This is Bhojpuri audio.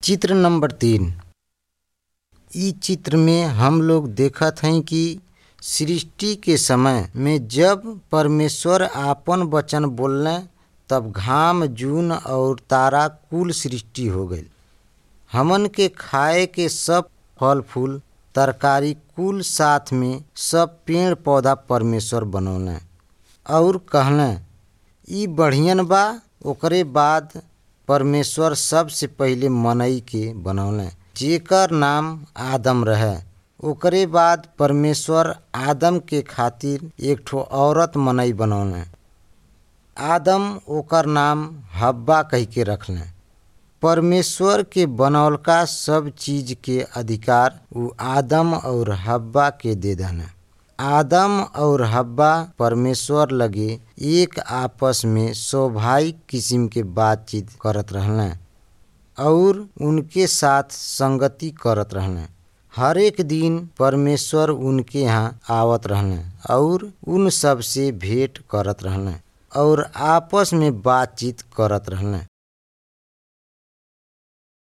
चित्र नंबर तीन इ चित्र में हम लोग देखत हई कि सृष्टि के समय में जब परमेश्वर आपन वचन बोलले तब घाम जून और तारा कुल सृष्टि हो गईल हमन के खाए के सब फल फूल तरकारी कुल साथ में सब पेड़ पौधा परमेश्वर बनौले और कहले इ बढ़ियन बा ओकरे बाद परमेश्वर सबसे पहिले मनई के बनौले जेकर नाम आदम रहे ओकरे बाद परमेश्वर आदम के खातिर एक ठो औरत मनई बनौले आदम ओकर नाम हब्बा कह के रखले परमेश्वर के बनौलका सब चीज के अधिकार उ आदम और हब्बा के दे दने आदम और हब्बा परमेश्वर लगे एक आपस में स्वाभाविक किस्म के बातचीत करत रहले और उनके साथ संगति करत रहले हर एक दिन परमेश्वर उनके यहाँ आवत रहले और उन सब से भेंट करत रहले और आपस में बातचीत करत रहले